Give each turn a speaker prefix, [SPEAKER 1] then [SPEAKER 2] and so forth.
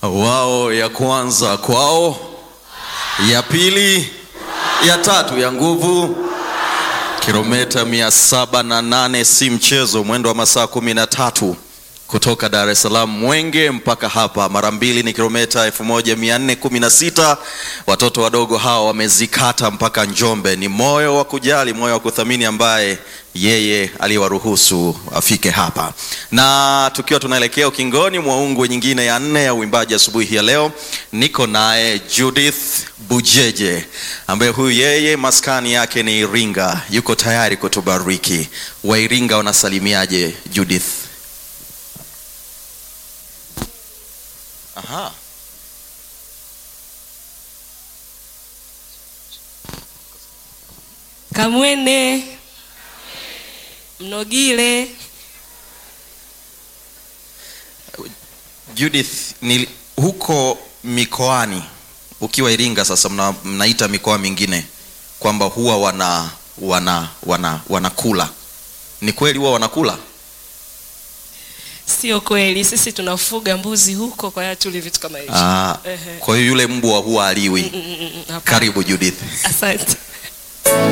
[SPEAKER 1] wao ya kwanza kwao, ya pili, ya tatu ya nguvu. Kilomita mia saba na nane si mchezo, mwendo wa masaa kumi na tatu kutoka Dar es Salaam Mwenge mpaka hapa, mara mbili ni kilomita elfu moja mia nne kumi na sita. Watoto wadogo hawa wamezikata mpaka Njombe. Ni moyo wa kujali, moyo wa kuthamini ambaye yeye aliyewaruhusu afike hapa. Na tukiwa tunaelekea ukingoni mwa ungwe nyingine ya nne ya uimbaji asubuhi ya leo, niko naye Judith Bujeje ambaye huyu yeye maskani yake ni Iringa, yuko tayari kutubariki. Wa Iringa wanasalimiaje Judith? Aha.
[SPEAKER 2] Kamwene, Mnogile,
[SPEAKER 1] Judith, ni huko mikoani ukiwa Iringa sasa mna, mnaita mikoa mingine kwamba huwa wana wana wana wanakula. Ni kweli huwa wanakula?
[SPEAKER 2] sio kweli. Sisi tunafuga mbuzi huko, kwa hiyo tuli vitu kama hivyo.
[SPEAKER 1] Ah,
[SPEAKER 2] Ehe.
[SPEAKER 1] kwa hiyo yule mbwa huwa aliwi.
[SPEAKER 2] Mm, mm, mm, hapana.
[SPEAKER 1] Karibu Judith.
[SPEAKER 2] Asante.